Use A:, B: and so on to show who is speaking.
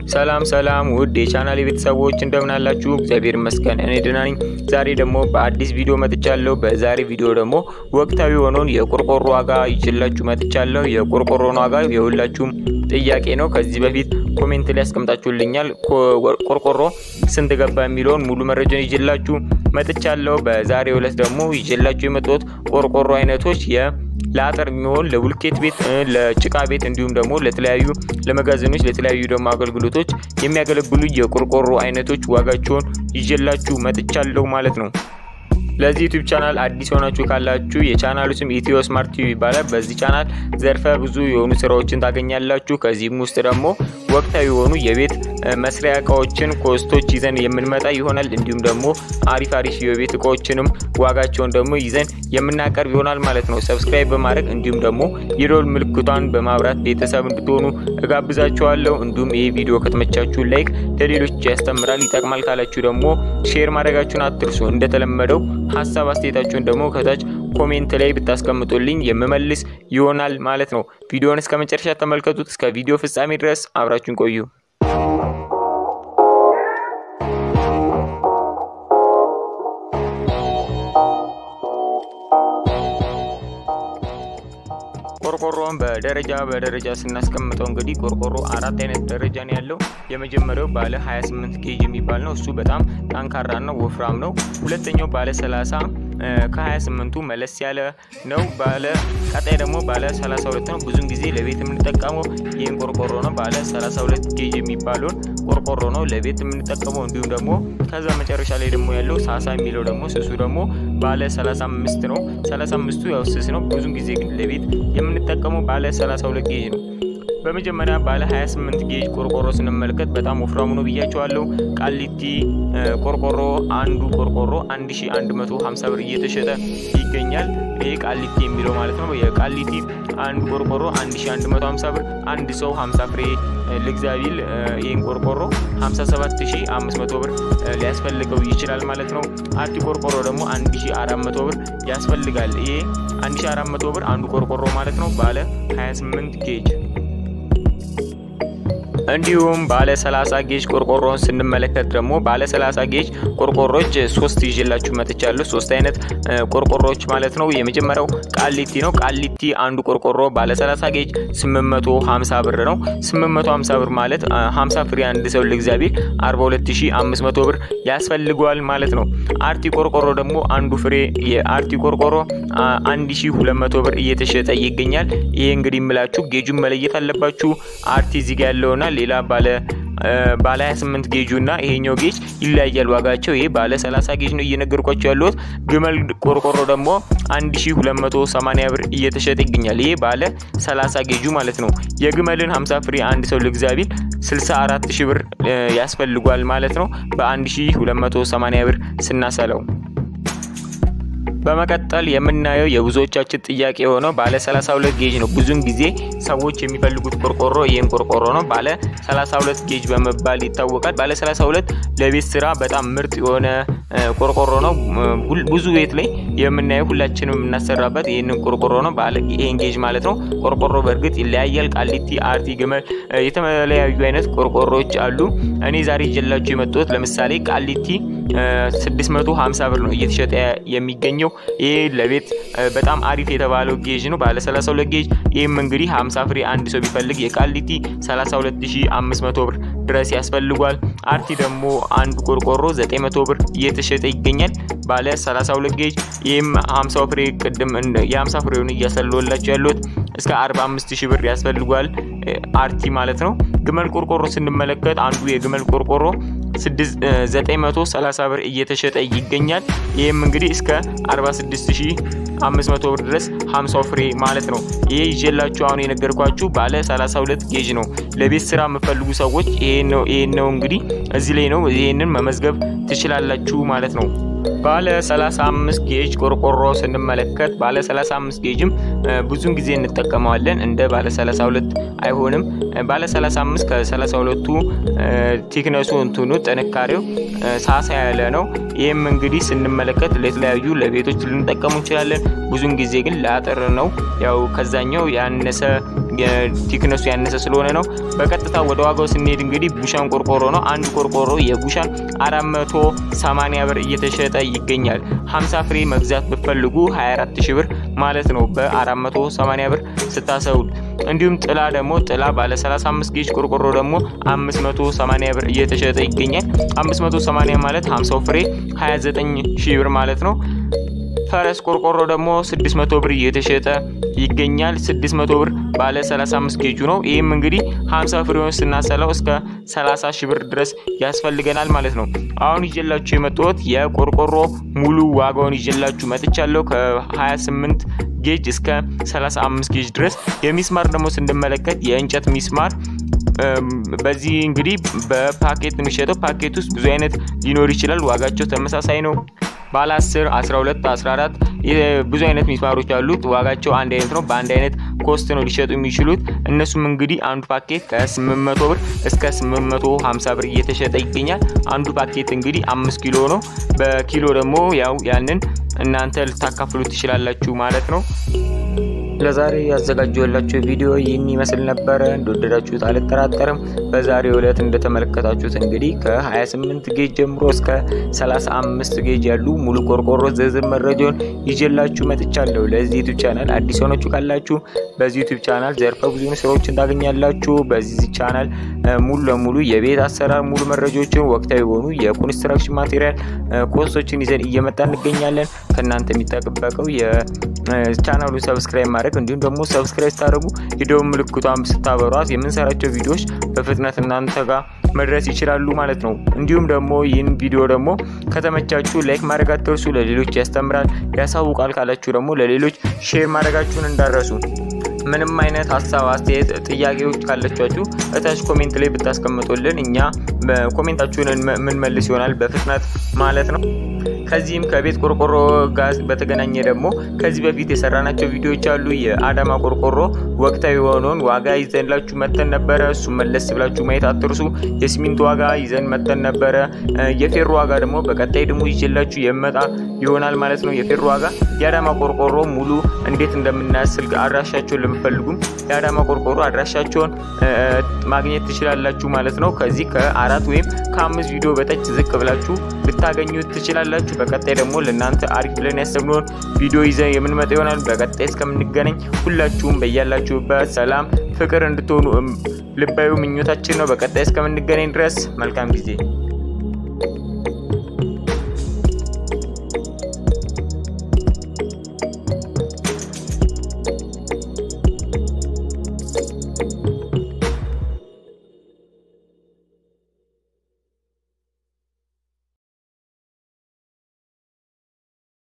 A: ሰላም ሰላም ውድ የቻናል ቤተሰቦች እንደምን አላችሁ? እግዚአብሔር ይመስገን እኔ ደህና ነኝ። ዛሬ ደግሞ በአዲስ ቪዲዮ መጥቻለሁ። በዛሬ ቪዲዮ ደግሞ ወቅታዊ የሆነውን የቆርቆሮ ዋጋ ይዤላችሁ መጥቻለሁ። የቆርቆሮን ዋጋ የሁላችሁም ጥያቄ ነው። ከዚህ በፊት ኮሜንት ላይ ያስቀምጣችሁልኛል። ቆርቆሮ ስንት ገባ የሚለውን ሙሉ መረጃን ይዤላችሁ መጥቻለሁ። በዛሬው ዕለት ደግሞ ይዤላችሁ የመጡት ቆርቆሮ አይነቶች የ ለአጥር የሚሆን ለቡልኬት ቤት፣ ለጭቃ ቤት እንዲሁም ደግሞ ለተለያዩ ለመጋዘኖች ለተለያዩ ደግሞ አገልግሎቶች የሚያገለግሉ የቆርቆሮ አይነቶች ዋጋቸውን ይዤላችሁ መጥቻለሁ ማለት ነው። ለዚህ ዩቲዩብ ቻናል አዲስ የሆናችሁ ካላችሁ የቻናሉ ስም ኢትዮ ስማርት ቲቪ ይባላል። በዚህ ቻናል ዘርፈ ብዙ የሆኑ ስራዎችን ታገኛላችሁ። ከዚህም ውስጥ ደግሞ ወቅታዊ የሆኑ የቤት መስሪያ እቃዎችን ኮስቶች ይዘን የምንመጣ ይሆናል። እንዲሁም ደግሞ አሪፍ አሪፍ የቤት እቃዎችንም ዋጋቸውን ደግሞ ይዘን የምናቀርብ ይሆናል ማለት ነው። ሰብስክራይብ በማድረግ እንዲሁም ደግሞ የደወል ምልክቷን በማብራት ቤተሰብ እንድትሆኑ እጋብዛችኋለሁ። እንዲሁም ይህ ቪዲዮ ከተመቻችሁ ላይክ፣ ለሌሎች ያስተምራል ይጠቅማል ካላችሁ ደግሞ ሼር ማድረጋችሁን አትርሱ። እንደተለመደው ሀሳብ አስተያየታችሁን ደግሞ ከታች ኮሜንት ላይ ብታስቀምጡልኝ የምመልስ ይሆናል ማለት ነው። ቪዲዮውን እስከ መጨረሻ ተመልከቱት። እስከ ቪዲዮ ፍጻሜ ድረስ አብራችሁን ቆዩ። ቆርቆሮን በደረጃ በደረጃ ስናስቀምጠው እንግዲህ ቆርቆሮ አራት አይነት ደረጃ ነው ያለው። የመጀመሪያው ባለ 28 ጌጅ የሚባል ነው። እሱ በጣም ጠንካራ ነው፣ ወፍራም ነው። ሁለተኛው ባለ 30 ከ28ቱ መለስ ያለ ነው። ባለ ቀጣይ ደግሞ ባለ 32 ነው። ብዙን ጊዜ ለቤት የምንጠቀመው ይህን ቆርቆሮ ነው። ባለ 32 ጌጅ የሚባለውን ቆርቆሮ ነው ለቤት የምንጠቀመው። እንዲሁም ደግሞ ከዛ መጨረሻ ላይ ደግሞ ያለው ሳሳ የሚለው ደግሞ ስሱ ደግሞ ባለ 35 ነው። 35ቱ ያው ስስ ነው። ብዙን ጊዜ ግን ለቤት የምንጠቀመው ባለ 32 ጌጅ ነው። በመጀመሪያ ባለ 28 ጌጅ ቆርቆሮ ስንመለከት በጣም ወፍራሙ ነው ብያቸዋለሁ። ቃሊቲ ቆርቆሮ አንዱ ቆርቆሮ 1150 ብር እየተሸጠ ይገኛል። ይህ ቃሊቲ የሚለው ማለት ነው። የቃሊቲ አንዱ ቆርቆሮ 1150 ብር። አንድ ሰው 50 ፍሬ ልግዛ ቢል ይህን ቆርቆሮ 57500 ብር ሊያስፈልገው ይችላል ማለት ነው። አርቲ ቆርቆሮ ደግሞ 1400 ብር ያስፈልጋል። ይሄ 1400 ብር አንዱ ቆርቆሮ ማለት ነው። ባለ 28 ጌጅ እንዲሁም ባለ 30 ጌጅ ቆርቆሮን ስንመለከት ደግሞ ባለ 30 ጌጅ ቆርቆሮች ሶስት ይዤላችሁ መጥቻለሁ። ሶስት አይነት ቆርቆሮች ማለት ነው። የመጀመሪያው ቃሊቲ ነው። ቃሊቲ አንዱ ቆርቆሮ ባለ 30 ጌጅ 850 ብር ነው። 850 ብር ማለት 50 ፍሬ አንድ ሰው ልግዛ ቢል 42500 ብር ያስፈልገዋል ማለት ነው። አርቲ ቆርቆሮ ደግሞ አንዱ ፍሬ የአርቲ ቆርቆሮ 1200 ብር እየተሸጠ ይገኛል። ይሄ እንግዲህ የምላችሁ ጌጁን መለየት አለባችሁ። አርቲ እዚህ ጋር ያለውና ሌላ ባለ ባለ 28 ጌጁ እና ይሄኛው ጌጅ ይለያያል ዋጋቸው። ይሄ ባለ 30 ጌጅ ነው እየነገርኳቸው ያለሁት። ግመል ቆርቆሮ ደግሞ 1280 ብር እየተሸጠ ይገኛል። ይሄ ባለ 30 ጌጁ ማለት ነው። የግመልን 50 ፍሬ አንድ ሰው ልግዛ ቢል 64 ሺህ ብር ያስፈልጓል ማለት ነው። በ1280 ብር ስናሰለው በመቀጠል የምናየው የብዙዎቻችን ጥያቄ የሆነው ባለ 32 ጌጅ ነው። ብዙን ጊዜ ሰዎች የሚፈልጉት ቆርቆሮ ይህን ቆርቆሮ ነው። ባለ 32 ጌጅ በመባል ይታወቃል። ባለ 32 ለቤት ስራ በጣም ምርጥ የሆነ ቆርቆሮ ነው። ብዙ ቤት ላይ የምናየው ሁላችንም የምናሰራበት ይህንን ቆርቆሮ ነው። ባለ ይሄን ጌጅ ማለት ነው። ቆርቆሮ በእርግጥ ይለያያል። ቃሊቲ፣ አርቲ፣ ግመል የተለያዩ አይነት ቆርቆሮዎች አሉ። እኔ ዛሬ ይዤላችሁ የመጡት ለምሳሌ ቃሊቲ 650 ብር ነው እየተሸጠ የሚገኘው። ይህ ለቤት በጣም አሪፍ የተባለው ጌጅ ነው። ባለ 32 ጌጅ። ይህም እንግዲህ 50 ፍሬ አንድ ሰው ቢፈልግ የቃሊቲ 32500 ብር ድረስ ያስፈልጓል። አርቲ ደግሞ አንዱ ቆርቆሮ 900 ብር እየተሸጠ ይገኛል። ባለ 32 ጌጅ። ይህም 50 ፍሬ ቅድም የ50 ፍሬውን እያሰለወላቸው ያሉት እስከ 45000 ብር ያስፈልጓል። አርቲ ማለት ነው። ግመል ቆርቆሮ ስንመለከት አንዱ የግመል ቆርቆሮ 930 ብር እየተሸጠ ይገኛል። ይህም እንግዲህ እስከ 46500 ብር ድረስ 50 ፍሬ ማለት ነው። ይሄ ይዤላችሁ አሁን የነገርኳችሁ ባለ 32 ጌጅ ነው። ለቤት ስራ የምፈልጉ ሰዎች ይሄን ነው ይሄን ነው እንግዲህ እዚህ ላይ ነው ይሄንን መመዝገብ ትችላላችሁ ማለት ነው። ባለ 35 ጌጅ ቆርቆሮ ስንመለከት ባለ 35 ጌጅም ብዙን ጊዜ እንጠቀመዋለን። እንደ ባለ 32 አይሆንም። ባለ 35 ከ32ቱ ቲክነሱ እንትኑ ጥንካሬው ሳሳ ያለ ነው። ይህም እንግዲህ ስንመለከት ለተለያዩ ለቤቶች ልንጠቀሙ እንችላለን። ብዙን ጊዜ ግን ለአጥር ነው። ያው ከዛኛው ያነሰ ቲክነሱ ያነሰ ስለሆነ ነው። በቀጥታ ወደ ዋጋው ስንሄድ እንግዲህ ቡሻን ቆርቆሮ ነው። አንዱ ቆርቆሮ የቡሻን 480 ብር እየተሸጠ ይገኛል። 50 ፍሬ መግዛት ብትፈልጉ 24 ሺህ ብር ማለት ነው በ480 ብር ስታሰውል። እንዲሁም ጥላ ደግሞ ጥላ ባለ 35 ጌጅ ቆርቆሮ ደግሞ 580 ብር እየተሸጠ ይገኛል። 580 ማለት 50 ፍሬ 29 ሺህ ብር ማለት ነው። ፈረስ ቆርቆሮ ደግሞ 600 ብር እየተሸጠ ይገኛል። 600 ብር ባለ 35 ጌጁ ነው። ይህም እንግዲህ 50 ፍሬውን ስናሰላው እስከ 30 ሺህ ብር ድረስ ያስፈልገናል ማለት ነው። አሁን ይዤላችሁ የመጣሁት የቆርቆሮ ሙሉ ዋጋውን ይዤላችሁ መጥቻለሁ ከ28 ጌጅ እስከ 35 ጌጅ ድረስ። የሚስማር ደግሞ ስንመለከት የእንጨት ሚስማር በዚህ እንግዲህ በፓኬት የሚሸጠው ፓኬት ውስጥ ብዙ አይነት ሊኖር ይችላል። ዋጋቸው ተመሳሳይ ነው። ባለ 10፣ 12፣ 14 ብዙ አይነት ሚስማሮች አሉት። ዋጋቸው አንድ አይነት ነው። በአንድ አይነት ኮስት ነው ሊሸጡ የሚችሉት። እነሱም እንግዲህ አንዱ ፓኬት ከ800 ብር እስከ 850 ብር እየተሸጠ ይገኛል። አንዱ ፓኬት እንግዲህ አምስት ኪሎ ነው። በኪሎ ደግሞ ያው ያንን እናንተ ልታካፍሉ ትችላላችሁ ማለት ነው። ለዛሬ ያዘጋጀሁላችሁ ቪዲዮ ይህን ይመስል ነበረ። እንደወደዳችሁት አልጠራጠርም። በዛሬው ዕለት እንደተመለከታችሁት እንግዲህ ከ28 ጌጅ ጀምሮ እስከ 35 ጌጅ ያሉ ሙሉ ቆርቆሮ ዝርዝር መረጃውን ይዤላችሁ መጥቻለሁ። ለዚህ ዩቲዩብ ቻናል አዲስ ሆናችሁ ካላችሁ በዚህ ዩቲዩብ ቻናል ዘርፈ ብዙ ስራዎችን ታገኛላችሁ። በዚህ ቻናል ሙሉ ለሙሉ የቤት አሰራር ሙሉ መረጃዎችን፣ ወቅታዊ የሆኑ የኮንስትራክሽን ማቴሪያል ኮርሶችን ይዘን እየመጣ እንገኛለን። ከእናንተ የሚጠበቀው የቻናሉን ሰብስክራይብ ማድረግ እንዲሁም ደግሞ ሰብስክራይብ ስታደርጉ የደወል ምልክቷን ስታበሯት የምንሰራቸው ቪዲዮዎች በፍጥነት እናንተ ጋር መድረስ ይችላሉ ማለት ነው። እንዲሁም ደግሞ ይህን ቪዲዮ ደግሞ ከተመቻችሁ ላይክ ማድረግ አትርሱ። ለሌሎች ያስተምራል፣ ያሳውቃል ካላችሁ ደግሞ ለሌሎች ሼር ማድረጋችሁን እንዳረሱ። ምንም አይነት ሀሳብ፣ አስተያየት፣ ጥያቄዎች ካላችሁ እታች ኮሜንት ላይ ብታስቀምጡልን እኛ ኮሜንታችሁን የምንመልስ ይሆናል በፍጥነት ማለት ነው። ከዚህም ከቤት ቆርቆሮ ጋር በተገናኘ ደግሞ ከዚህ በፊት የሰራናቸው ቪዲዮዎች አሉ። የአዳማ ቆርቆሮ ወቅታዊ የሆነውን ዋጋ ይዘንላችሁ መተን ነበረ። እሱ መለስ ብላችሁ ማየት አትርሱ። የሲሚንቶ ዋጋ ይዘን መተን ነበረ። የፌሮ ዋጋ ደግሞ በቀጣይ ደግሞ ይዤላችሁ የመጣ ይሆናል ማለት ነው። የፌሮ ዋጋ የአዳማ ቆርቆሮ ሙሉ እንዴት እንደምናስል አድራሻቸውን ለምፈልጉም የአዳማ ቆርቆሮ አድራሻቸውን ማግኘት ትችላላችሁ ማለት ነው። ከዚህ ከአራት ወይም ከአምስት ቪዲዮ በታች ዝቅ ብላችሁ ልታገኙ ትችላላችሁ። በቀጣይ ደግሞ ለእናንተ አሪፍ ብለን ያሰብነውን ቪዲዮ ይዘን የምንመጣ ይሆናል። በቀጣይ እስከምንገናኝ ሁላችሁም በያላችሁበት ሰላም፣ ፍቅር እንድትሆኑ ልባዊ ምኞታችን ነው። በቀጣይ እስከምንገናኝ ድረስ መልካም ጊዜ